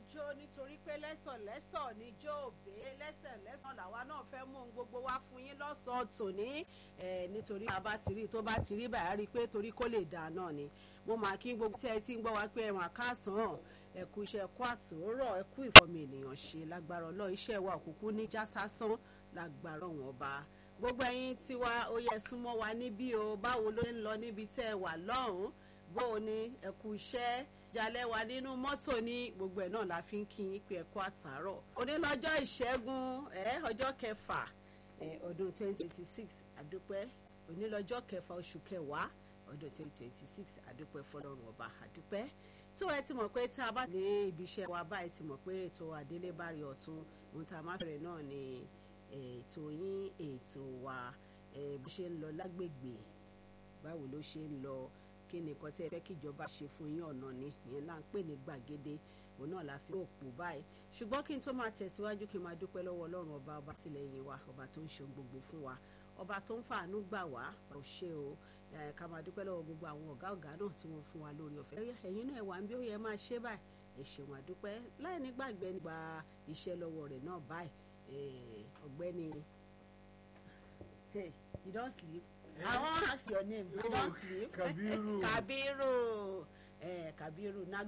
jó nítorí pé lẹ́sọ̀lẹ́sọ̀ ni jó òbé lẹ́sẹ̀lẹ́sọ̀ làwa náà fẹ́ mú ohun gbogbo wá fún yín lọ́sàn-án tòní nítorí bàbá ti rí tó bá ti rí bàá rí i pé torí kó lè dà náà ni mo máa kí gbogbo tí ẹ ti ń gbọ́ wá pé ẹ̀wọ̀n àkásán ẹ̀kú iṣẹ́ ẹ̀kú àtòrọ̀ ẹ̀kú ìfọ̀mì ènìyàn ṣe lágbára ọlọ́ iṣẹ́ wa òkùnkùn ní já sásán lágbára wọn ọba gbogbo ẹ̀yin tiwa ó yẹ súnmọ́ wa níbí o báwo ló ń lọ níbi tẹ́ ẹ wà lọ́hùn-ún bó o ní ẹ̀kú iṣẹ́ jalẹ̀ wa nínú mọ́tò ní gbogbo ẹ̀ náà la fi ń kí yín pé ẹ̀kú àtàárọ̀ onílọ́jọ́ ìṣẹ́gun ẹ̀ ọjọ́ kẹfà ọdún twenty twenty six àdúpẹ́ onílọ́jọ́ kẹfà oṣù kẹwàá ọdún twenty twenty six àdúpẹ́ fọlọ́run ọba àdúpẹ́ tí wọ́n ti mọ̀ pé tí a bá ní ibi iṣẹ́ wa báyìí ti mọ̀ pé ètò àdélébárí ọ̀tún ohun tá a máa bẹ̀rẹ̀ náà ni ètò yín ètò wa bó ṣe ń lọ lágbègbè báwo ló ṣe ń lọ kí ni nǹkan tí ẹ fẹ́ kíjọba ṣe fún yín ọ̀nà ni ìyẹn là ń pè ní gbàgede òun náà la fi òpó báyìí ṣùgbọ́n kí n tó máa tẹ̀síwájú kí n máa dúpẹ́ lọ́wọ́ ọlọ́run ọba ọba tìlẹ́yìn wa ọba tó ń ṣe gbogbo fún wa ọba tó ń fàánú gbà wá ò ṣe o ká máa dúpẹ́ lọ́wọ́ gbogbo àwọn ọ̀gá ọ̀gá náà tí wọ́n fún wa lórí ọ̀fẹ́ ẹ̀yin náà wà ń bí ó yẹ máa ṣe báyìí ẹ ṣeun àdúpẹ́ láì ní gbàgbé nígbà iṣẹ́ lọ́wọ́ rẹ̀ náà báyìí ọ̀gbẹ́ni hey you don sleep i wan ask your name you don sleep Kabiru Kabiru eh, Kabiru na